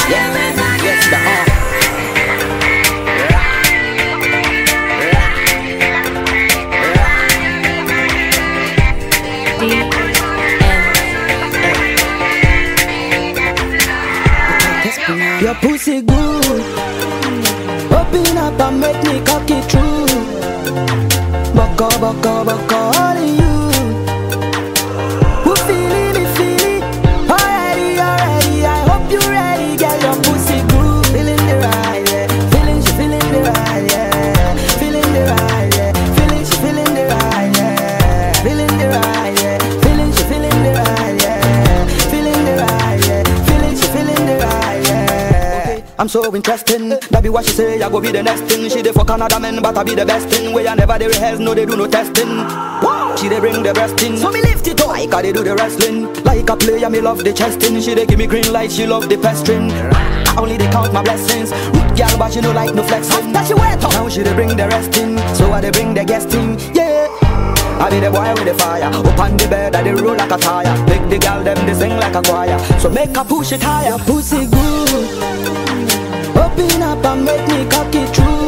Yes, yes, the uh. Your pussy good. Open up and make me cock it true. Baka, baka, baka, all in you. Who feeling it, feel it? Already, already. I hope you ready. Get your pussy good. Feeling the ride, yeah. Feeling, she feeling the ride, yeah. Feeling the ride, yeah. Feeling, she feeling the ride, yeah. Feeling the ride, yeah. Feeling, she feeling the ride, yeah. Feeling the ride, yeah. Feeling, she feeling the ride, yeah. Okay. I'm so interesting. That be what she say. I go be the next thing. She dey for Canada men, but I be the best thing. Where I never they rehearse, no they do no testing. Wow. She dey bring the breast in, so me lift it up. Like I they do the wrestling. Like a player, me love the chesting. She dey give me green light, she love the pestering. I only they count my blessings. Root girl, but she no like no flexing. After she wet up, now she dey bring the rest in. So I dey bring the guest in. Yeah. I be the boy with the fire Up on the bed, I dey roll like a tire Make the girl them they sing like a choir So make her push it higher Your pussy good Open up and make me cock it true